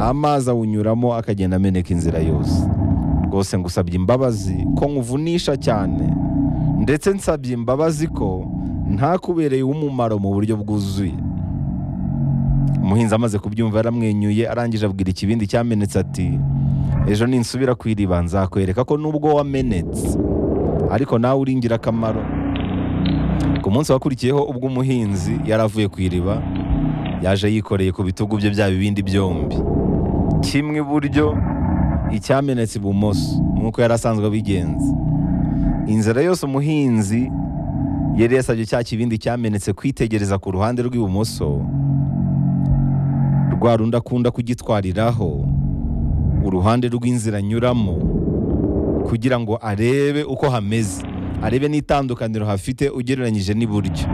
amazi awunyuramo akagenda ameneka inzira yose rwose ngusabye imbabazi ko nkuvunisha cyane ndetse nsabye imbabazi ko ntakubereye umumaro mu buryo bwuzuye umuhinzi amaze kubyumva yaramwenyuye arangije abwira ikibindi cyamenetse ati ejo ninsubira ku iriba nzakwereka ko nubwo wamenetse ariko nawe uri ingirakamaro ku munsi wakurikiyeho ubwo umuhinzi yari avuye ku iriba yaje yikoreye ku bitugu bye bya bibindi byombi kimwe iburyo icyamenetse ibumoso nk'uko yari asanzwe abigenza inzira yose umuhinzi yari yasabye cya kibindi cyamenetse kwitegereza ku ruhande rw'ibumoso rwa rundi akunda kugitwariraho uruhande rw'inzira anyuramo kugira ngo arebe uko hameze arebe n'itandukaniro hafite ugereranyije n'iburyo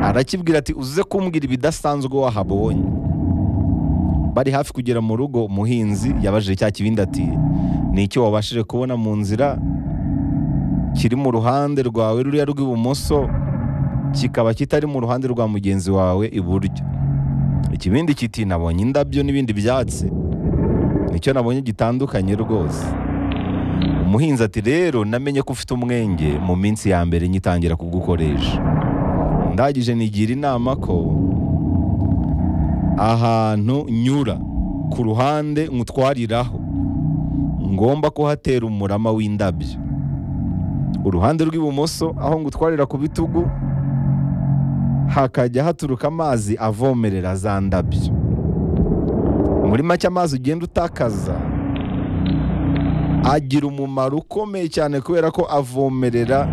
arakibwira ati uze kumbwira ibidasanzwe wahabonye bari hafi kugera mu rugo umuhinzi yabajije cya kibindi ati ni icyo wabashije kubona mu nzira kiri mu ruhande rwawe ruriya rw'ibumoso kikaba kitari mu ruhande rwa mugenzi wawe iburyo ikibindi kiti nabonye indabyo n'ibindi byatsi nicyo nabonye gitandukanye rwose umuhinzi ati rero namenye ko ufite umwenge mu minsi ya mbere ngitangira kugukoresha ndagije nigira inama ko ahantu nyura ku ruhande nkutwariraho ngomba kuhatera umurama w'indabyo uruhande rw'ibumoso aho ngutwarira ku bitugu hakajya haturuka amazi avomerera za ndabyo muri make amazi ugenda utakaza agira umumaro ukomeye cyane kubera ko avomerera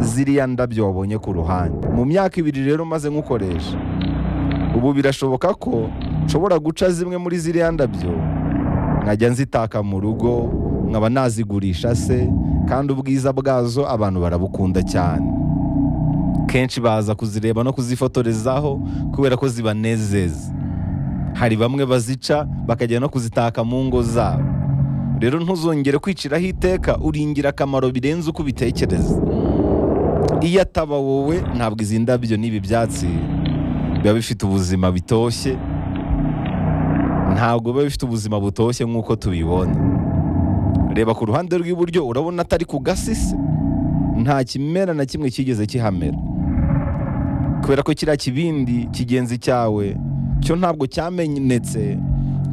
ziriya ndabyo wabonye ku ruhande mu myaka ibiri rero umaze nk'ukoresha ubu birashoboka ko nshobora guca zimwe muri ziriya ndabyo nkajya nzitaka mu rugo nkaba nazigurisha se kandi ubwiza bwazo abantu barabukunda cyane kenshi baza kuzireba no kuzifotorezaho kubera ko zibanezeza hari bamwe bazica bakajya no kuzitaka mu ngo zabo rero ntuzongere kwiciraho iteka uri ingirakamaro birenze uko ubitekereza iyo ataba wowe ntabwo izi ndabyo n'ibi byatsi biba bifite ubuzima bitoshye ntabwo biba bifite ubuzima butoshye nk'uko tubibona reba ku ruhande rw'iburyo urabona atari ku gasisi nta kimera na kimwe kigeze kihamera kubera ko kiriya kibindi kigenzi cyawe cyo ntabwo cyamenetse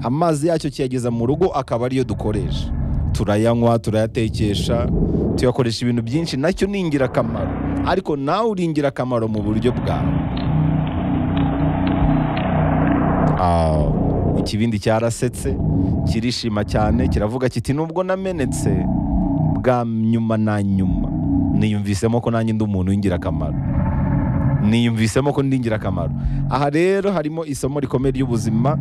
amazi yacyo kiyageza mu rugo akaba ariyo dukoresha turayanywa turayatekesha tuyakoresha ibintu byinshi nacyo ni ingirakamaro ariko nawe uri ingirakamaro mu buryo bwawe Ah, ikibindi cyarasetse kirishima cyane kiravuga kiti nubwo namenetse bwa nyuma na nyuma niyumvisemo ko nanjye ndi umuntu w'ingirakamaro niyumvisemo ko ndi ingirakamaro aha rero harimo isomo rikomeye ry'ubuzima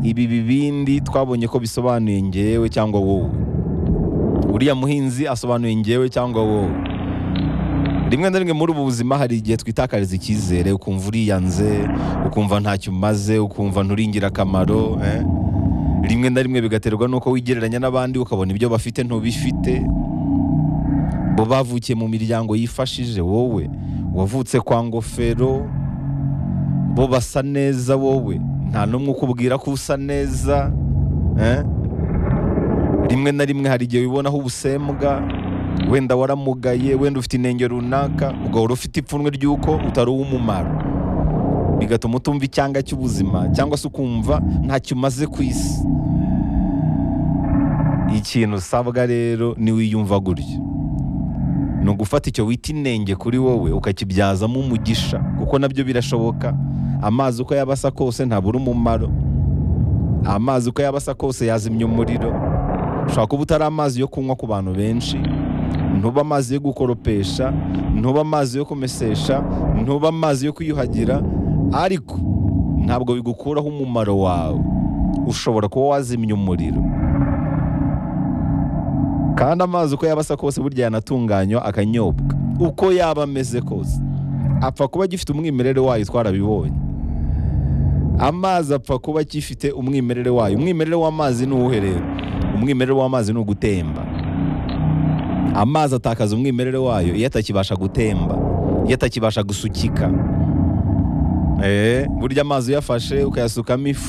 ibi bibindi twabonye ko bisobanuye ngewe cyangwa wowe uriya muhinzi asobanuye ngewe cyangwa wowe rimwe na rimwe muri ubu buzima hari igihe twitakariza icyizere ukumva uriyanze ukumva ntacyo umaze ukumva nturi ingirakamaro eh? rimwe na rimwe bigaterwa n'uko wigereranya n'abandi ukabona ibyo bafite ntubifite bo bavukiye mu miryango yifashije wowe wavutse kwa ngofero bo basa neza wowe nta n'umwe ukubwira ko usa neza eh? rimwe na rimwe hari igihe wibonaho ubusembwa wenda waramugaye wenda ufite inenge runaka ugahora ufite ipfunwe ry'uko utari uw'umumaro bigatuma utumva icyanga cy'ubuzima cyangwa se ukumva ntacyo umaze ku isi ikintu usabwa rero ni wiyumva gutyo ni ugufata icyo wita inenge kuri wowe ukakibyazamo umugisha kuko nabyo birashoboka amazi uko yaba asa kose ntabura umumaro amazi uko yaba asa kose yazimya umuriro ushobora kuba utari amazi yo kunywa ku bantu benshi ntuba amazi yo gukoropesha ntuba amazi yo kumesesha ntuba amazi yo kwiyuhagira ariko ntabwo bigukuraho umumaro wawe ushobora kuba wazimya umuriro kandi amazi uko yaba asa kose burya yanatunganywa akanyobwa uko yaba ameze kose apfa kuba agifite umwimerere wayo twarabibonye amazi apfa kuba agifite umwimerere wayo umwimerere w'amazi ni uwuhe rero umwimerere w'amazi ni ugutemba amazi atakaza umwimerere wayo iyo atakibasha gutemba iyo atakibasha gusukika Eh, burya amazi uyafashe ukayasukamo ifu